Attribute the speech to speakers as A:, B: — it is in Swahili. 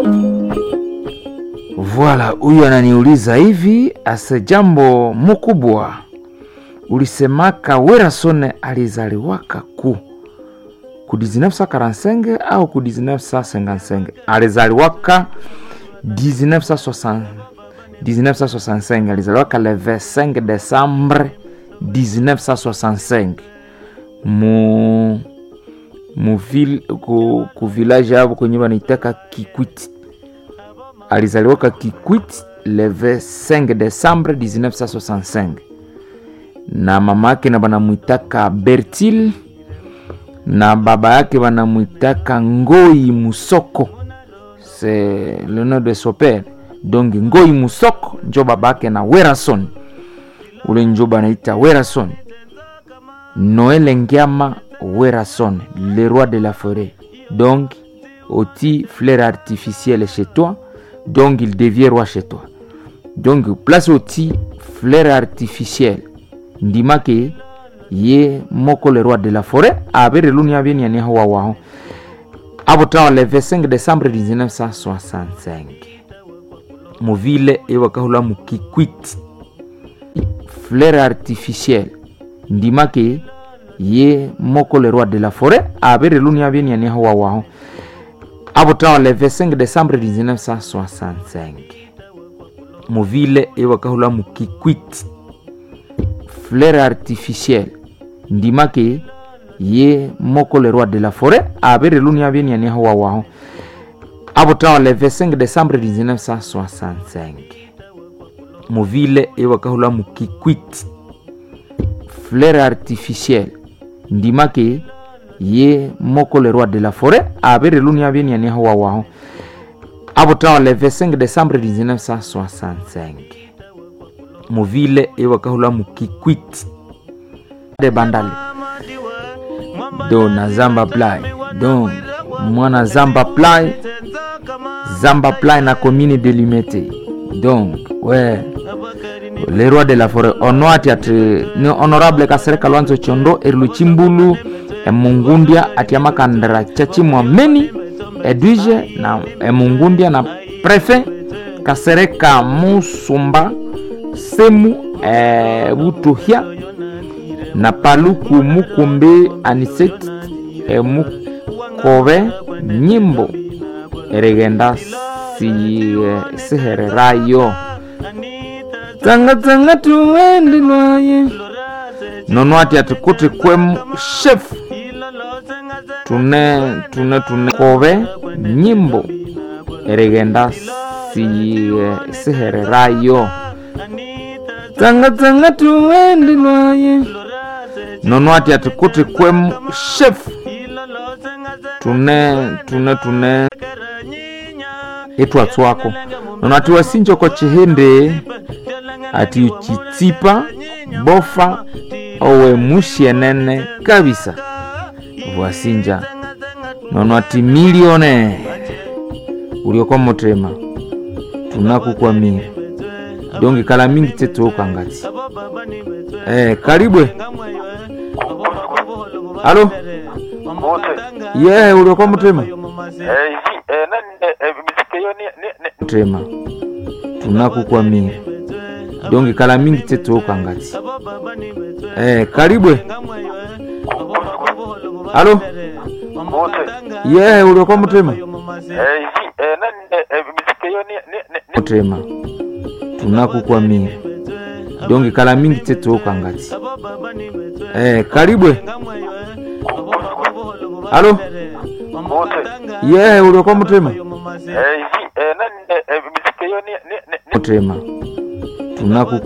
A: Voilà, huyu ananiuliza hivi, ase jambo mkubwa, ulisemaka Werasone alizaliwaka ku ku 1945 au ku 1955? Alizaliwaka 1960 1965, alizaliwaka le 25 Desembre 1965 mu mu ville ku, ku village yabo kwenye wanaitaka Kikwiti alizaliwaka Kikwit le 25 Desembre 1965 na mama yake na banamwitaka Bertil na baba yake banamwitaka Ngoi Musoko, c'est le nom de son père. Donc Ngoi Musoko njo baba yake na Werason, ule njo banaita Werason. Noel Ngiama Werason, le roi de la forêt. Donc oti fleur artificielle chez toi donc il devient roi chez toi donc place oti fleur artificielle ndimake ye moko le roi de la forêt abere luni abeni ani hawa wao abotawa le 25 décembre 1965 muvile ewakahula mukikwit fleur artificielle ndimake ye moko le roi de la forêt abere luni abeni ani hawa wao abotawa le 25 décembre 1965 muvile ewakahula mukikwit fleur artificielle ndimake ye moko le roi de la forêt abere luni abeni ani hawa wao abotawa le 25 décembre 1965 muvile ewakahula mukikwit fleur artificielle ndimake ye moko le roi de la forêt abere luni abeni ani hawa wao abotawa le 25 décembre 1965 muvile ewakahula mukikwit de bandale do na zamba play donc mwana zamba play zamba play na commune de limete donc ouais le roi de la forêt onoati ati ni honorable kasereka lwanzo chondo eriluchimbulu emungundia atiamakandira chachimwameni edwige na emungundia na prefe kasereka musumba semu e, butuhya na paluku mukumbi aniset e, mukobe nyimbo erigenda si, e, sihererayo tsanga tsanga tuwendilwaye nono ati atikuti kwemu chef tune tune tune kobe nyimbo erigenda si, e, sihererayo tsanga tsanga tuwendilwaye nono ati atikuti kwemu chef tune tune tune etwatswako nono ati wasinjoko chihindi ati uchitsipa bofa owe mushienene kabisa bwasinja nono ati milione uliokwa motema tunakukwamira donge kala mingi tsetokangati eh, karibwe alo ye yeah, uliokwa motema
B: Eh, hivi eh, nani eh, eh, miziki hiyo ni ni ni
A: motema tunakukwamira donge kala mingi tsetokangati eh, karibwe alo ye yeah, uliokwa motema
B: eh, hivi eh, nani eh, eh, miziki hiyo ni ni ni
A: motema tunakukwamira donge kala mingi tsetokangati eh, karibwe alo ye yeah, uliokwa motema
B: eh, hivi eh, nani eh, eh, miziki hiyo ni ni ni
A: motema tunaku